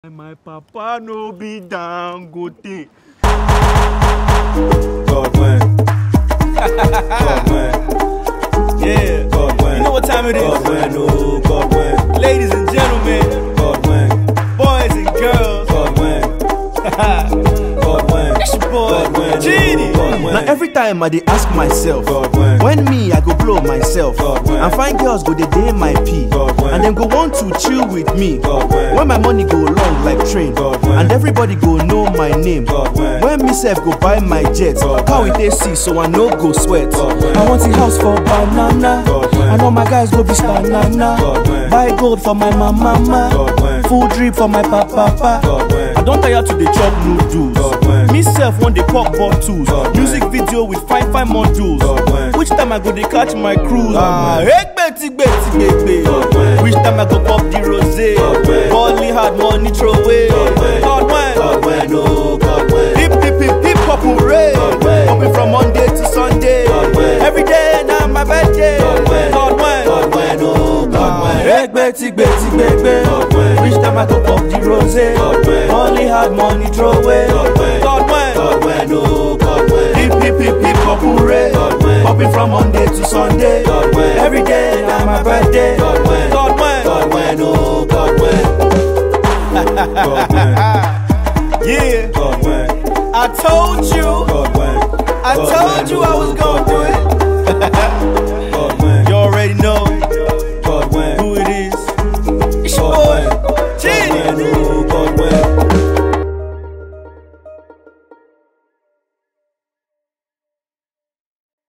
My papa no be Dangote. God when. God when. Yeah. God when. You know what time it God is? when. Oh, God when. Ladies and gentlemen, God when. boys and girls. God when. God when. It's your boy, God when. Genie. God when. Now every time I dey ask myself, God when. when me I go blow myself, God when. and find girls go dey dey my pee, God when. and them go want to chill with me. God when. When my money go long like train, God when. and everybody go know my name. God when. When me self go buy my jet, God how when. it dey see so I no go sweat. God when. I want a house for banana, God when. and all my guys go be banana. God when. Buy gold for my mama, God when. full drip for my papa. God when. I don tire to dey chop noodles. God when. Me self wan dey pop bottles. God Music video with fine fine modules. God when. Which time I go dey catch my cruise? Ah, when. egbeti gbeti gbegbe. God when. Which time I go pop the rose? God when. Balling hard money throw away. God when. God when. God when. Oh, God when. Hip hip hip hip hop hooray. God when. Popping from Monday to Sunday. God when. Every day na my birthday. God when. God when. God when. Oh, God when. Egbeti gbeti gbegbe. God when. Which time I go pop the rose? God when. Balling hard money throw away. God when. God when. God when. Oh, God when. Hip hip hip hip hop hooray. God when. Popping from Monday to Sunday. God when. Every day na my birthday. God when. God when. God when. Oh, God when. God when. Yeah. God when. I told you. God when. I God told when. you I was Oh, gonna